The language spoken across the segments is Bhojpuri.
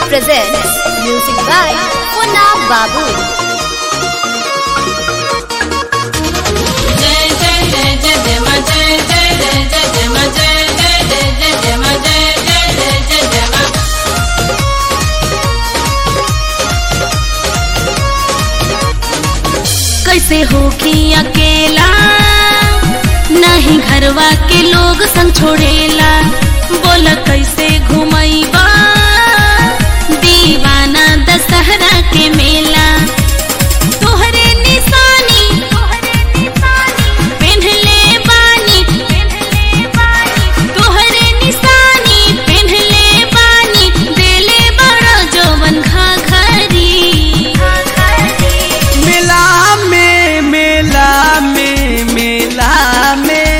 presents music by Punna Babu. जय जय जय जय जय मा जय जय जय जय जय मा जय जय जय जय जय मा जय जय जय जय जय मा कैसे होखी अकेला नहीं घरवा के लोग संग छोड़ेला बोल कैसे घुमैबा दीवाना दशहरा के मेला तोहरे निशानी पेन्हले बानी तोहरे निशानी पेन्हले बानी देले बड़ा जवन घाघरी मेला में मेला में मेला में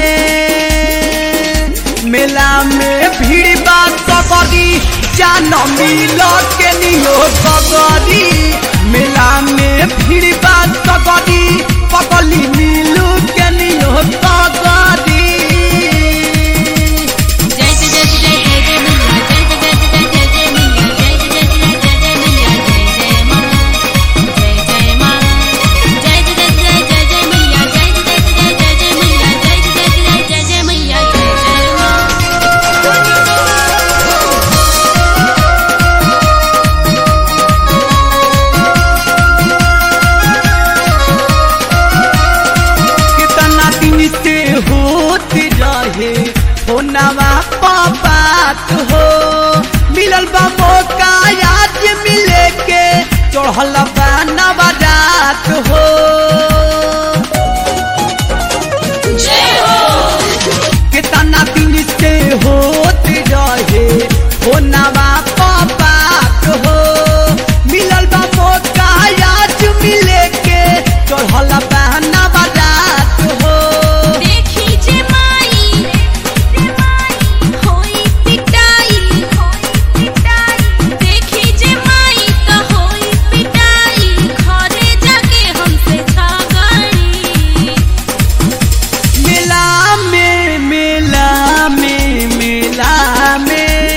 मेला में भीड़ बात सकरी जान मिल के नियो सकरी मेला में भीड़ बात सकरी पकली मिलू के नियो सकरी जय जय जय जय जय जय मैया जय जय जय जय जय जय मैया जय जय जय जय जय जय मैया जय जय माँ जय जय माँ जय जय जय जय जय जय मैया जय जय जय जय जय जय मैया जय जय जय जय जय मैया जय जय माँ कितना दिन से होत रहे होनवा बात हो मिलल बा मौका आज मिले के चढ़ल बा नवरात हो कितना दिन से होत रहे होनवा बात हो मिलल बा मौका आज मिले के चढ़ल बा नवरात हो देखी जे माई होई पिटाई देखी जे माई त होई पिटाई घरे जाके हमसे झगड़ी मेला में मेला में मेला में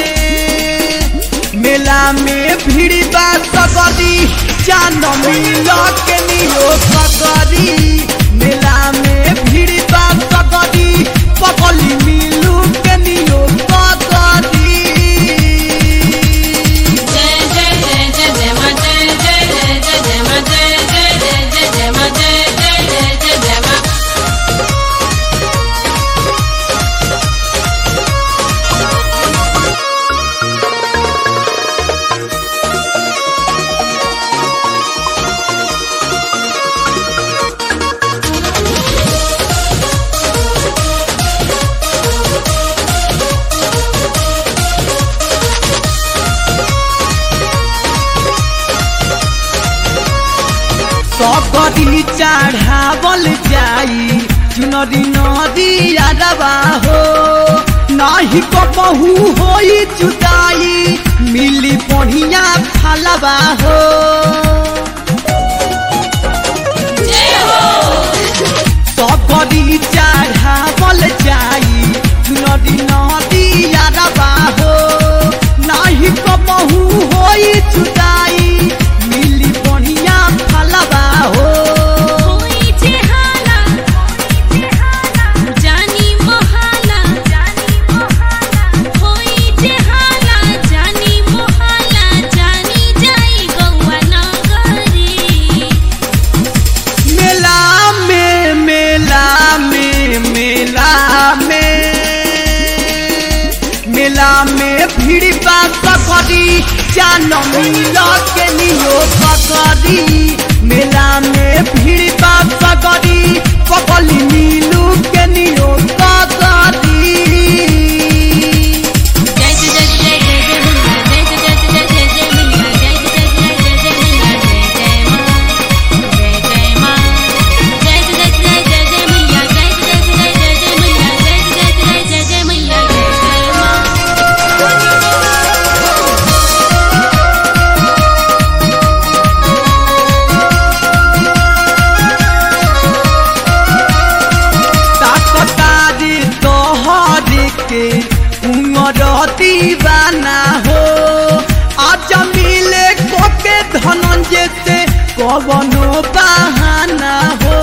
मेला में भीड़ बा सकरी जान मिल के नियो सकरी मेला में भीड़ बा सकरी पकली मिलू के नियो सकरी जय जय जय जय जय मा जय जय जय जय जय मा जय जय जय जय जय मा जय जय जय जय जय मा सकरी चढ़ावल जाई चुनरी नदी अरबा हो नाही कबहू होई जुदाई मिली बढ़िया फलबा हो सकरी चढ़ावल जाई चुनरी नदी अरबा हो नाही कबहू होई जुदाई मिली बढ़िया फलबा हो होई जे हाला जानी मोहाला होई जे हाला जानी मोहाला जानी जाई गौआ नगरी मेला में मेला में मेला में मेला में भीड़ बा सकरी जान मिल के नियो सकरी मेला में भीड़ बा सकरी पकली मिलू के नियो सकरी जय जय जय जय जय जय मैया जय जय जय जय जय जय मैया जय जय जय जय जय जय मैया जय जय माँ जय जय माँ जय जय जय जय जय मैया जय जय जय जय जय मैया जय जय जय जय जय मैया जय जय माँ ताकत कवनो बहाना हो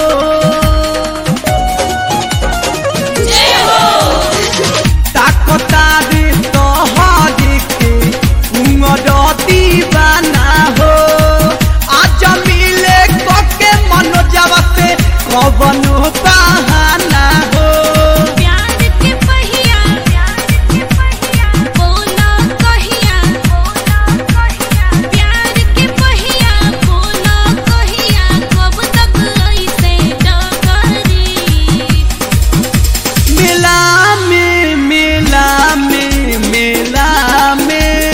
ताकता रे तोहरे के उमरती बना हो आज मिले कके मनोजवा से कवनो बहाना हो प्यार के पहिया प्यार के पहिया बोला कहिया बोला कहिया प्यार के पहिया बोला कहिया कब तक ऐसे डगरी मेला में मेला में मेला में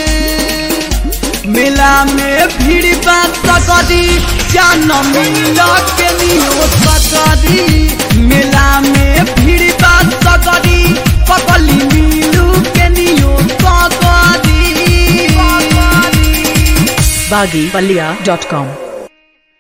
मेला में भीड़ बा सकरी जान मिल के नियो सकरी मेला में भीड़ बा सकरी पकली मिलू के नियो सकरी baggypalia.com